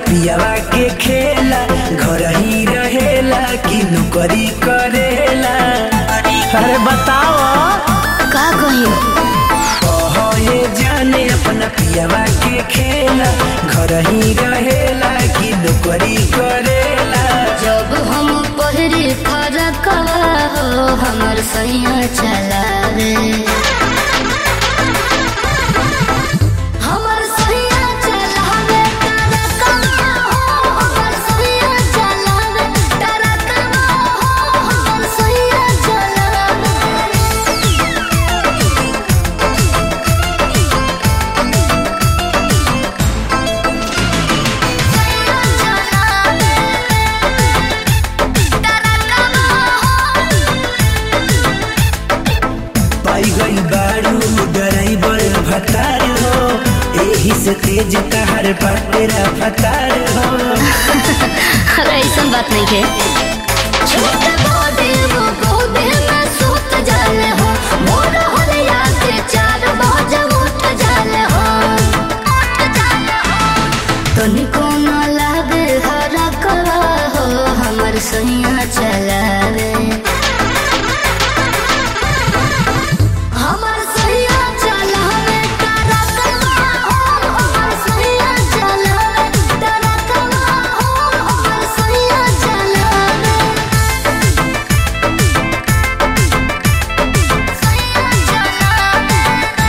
पियावा के खेला घर ही रहेला कि नौकरी करेला अरे बताओ का कही कहे जाने अपना पियावा के खेला घर ही रहेला कि नौकरी करेला जब हम पहरी फरक हो हमर सैया चलावे हमर सैया चलावे टरकवा हो हमर सैया चलावे टरकवा हो हमर सैया चलावे पाई गई बारू ड्राइवर भतार हो एही से तेज तहर पटेरा फतार हो अरे ऐसा बात नहीं है छोटे बड़े वो गोदे में सूत जाले हो मोर हरिया के चार बजे उठ जाले हो उठ जाले हो तनिको न लागे हरकवा हो हमर सैया चलावे हमर सैया चलावे टरकवा हो हमर सैया चलावे टरकवा हो हमर सैया चलावे सैया चलावे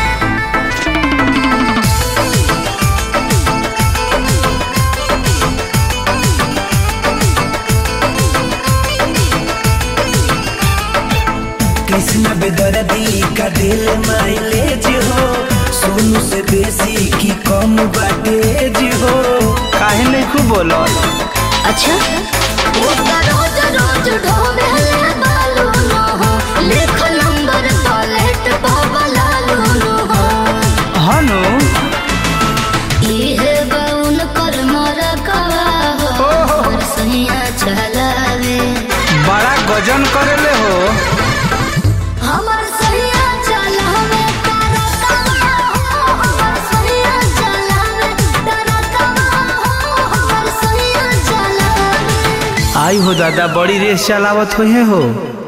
कृष्ण बेदर्दी का दिल माइलेज हो सोनू से बेसी की कम बाटेज हो काहे नहीं खूब बोलो अच्छा ओका रोज रोज ढोबेले बालू नो हो लिख नंबर पलेट बाबलालू नो हो हनु इहे बाउन कर मर कवा हो हमर सैया चलावे बड़ा गजन करेले हो हमर सैया चलावे तरकवा हो हमर सैया चलावे तरकवा हो हमर सैया चलावे आई हो दादा बड़ी रेस चलावत हुए हो